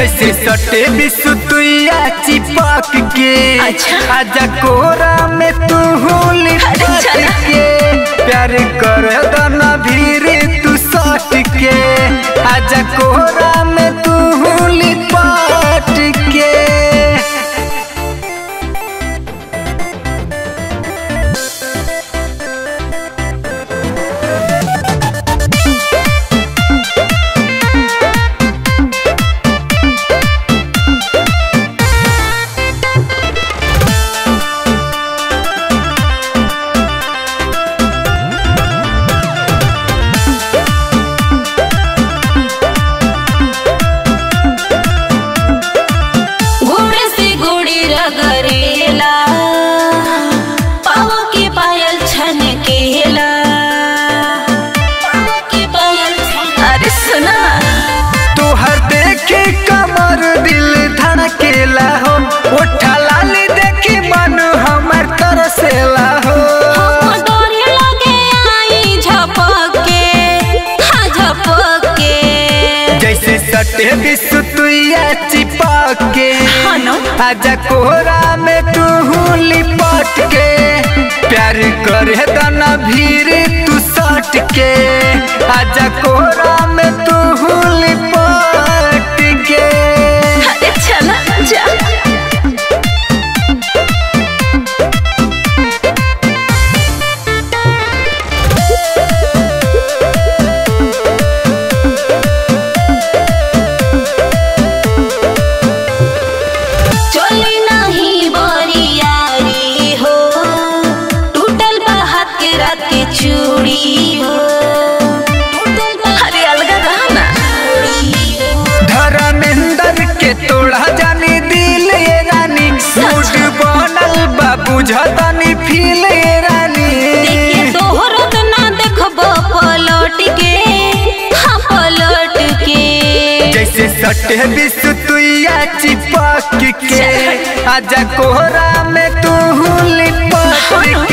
जैसे सटे बिसुतुया चिपक के अच्छा। आजा कोरा में तू लिपट चला। के प्यार कर दना भीरे तू सट के आजा कोरा में तू लिपट के घोड़े से घोड़ी रगरेला पाव के पायल छन केला पाव के पायल छन अरे सुना तोहर देखे कमर दिल धड़केला हो उठा लाली देखी मन हमर तरसेला हो हम डोरे लगे आई झपक के हाँ झपक के जैसे सटे बिसुतुया चिपक के हनो आजा कोहरा में तू लिपट के प्यार करे दना भीड़ तू सट के आजा कोहरा में तू लिपट के अरे चला जा चली नहीं बरियारी हो टूटल बा हाथ के रात के चूड़ी हो टूटल बा अरे अलगा रहा ना धर्मेंद्र के तोड़ा जानी दिल ये रानी मूड बनल बा बुझतानी फील ये रानी देखिए तोहरत ना देखबो पलट के हाँ पलट के जैसे सटे बिसुतुया चिपक के आजा कोहरा में तू लिपट